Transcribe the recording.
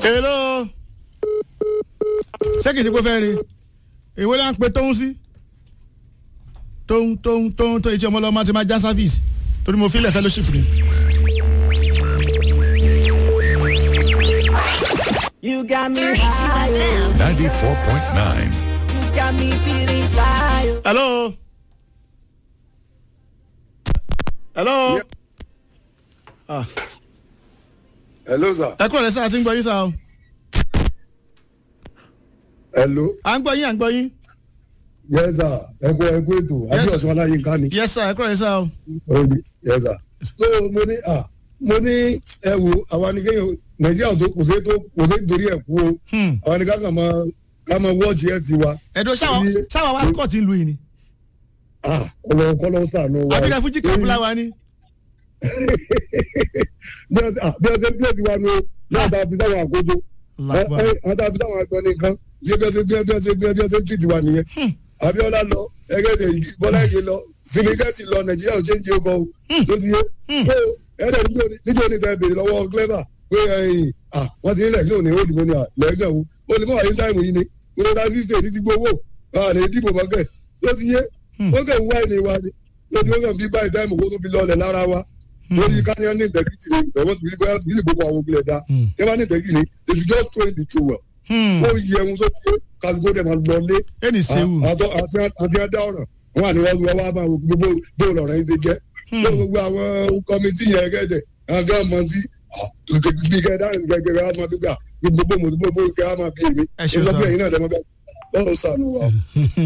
hello ṣé kìí ṣe pé fẹ́ rí ìwé là ń pe tóun sí tóun tóun tóun tó etí ọmọlọmọ ti máa já service torí mo filẹ̀ fellowship ni. You got me high, 94.9. you got me feeling fly. hello hello ah hello sir. ẹ kúrò lẹ́sẹ̀ àti ń gbọ́ yín sá o hello. à ń gbọ́ yín à ń gbọ́ yín yes sir. ẹkú ẹkú ètò Yes, sir. abíọ̀sán aláyínká ni. yes sir ẹ kúrò lẹ́sẹ̀ o Oye, yes sir. so mo ní ah mo ní ẹ wo àwa ni kéèyàn nàìjíríà tó kò sí tó kò sí torí ẹ̀ kú o Hmm. àwa ni ká kàn máa ká máa wọ́ọ̀tì ẹ̀ ti wa. ẹ̀dùn ṣáwa ṣáwa wá scott ń lu yìí ni ah ọlọ́run kọ́ ló ń sànú wa. àbílẹ̀ fújì kápú láwa ni bí ẹ ṣe bí ẹ ṣe ń pèsè wa ni o náà tá a fi sáwọn àkójọ. ẹ ẹ àwọn tá a fi sáwọn àgbọn nìkan ṣé bí ẹ ṣe bí ẹ ṣe bí ẹ ṣe ń tìtì wa nìyẹn. abiola lọ ẹgẹdẹ yìí bọlá ẹgẹ lọ sinigẹsì lọ nàìjíríà ò ṣe ń jẹ ọkọ o ló ti yé. so ẹdẹ níjọ ní tẹ béèrè lọ́wọ́ clever pé ẹyìn ah wọn ti ní lẹsìn òní òdìbò ní lẹsìn òun ó lè mọ àyè táìmù yìí ni wọn ta sí state ti gbowó àlè ìdìbò mọkẹ ló ti yé wọn kàn ń wá ìní wa ni ló ti wọn kàn bí báyìí táìmù kó tó fi lọlẹ lára wa lórí káníyàn ní integrity ni ìgbà wọn ti fi bóyá ti fi gbogbo àwọn òbílẹ̀ dá tẹ́ bá ní integrity ni they should just throw in the trowel ó yẹ ohun tó ti kálukó dẹ̀ máa lọlé ẹni sẹ́wù àtọ́ àti àti àdá ọ̀ràn wọn wà ní wọn wá wá máa wo gbogbo bóòlù ọ̀rọ̀ yìí ṣe jẹ́ tó gbogbo àwọn kọ́mítì yẹn gẹ́gẹ́ àwọn gọ́ọ̀mọ̀ tí bí kẹ́ dáhùn gẹ́gẹ́ gẹ́gẹ́ máa gbégbá gbogbo mọ̀tò gbogbo kẹ́ máa bí èmi Ẹ ṣeun sir. ìlọ́gbẹ̀yìn náà dẹ́mọ́gbẹ́ lọ́rọ̀ sànù wa.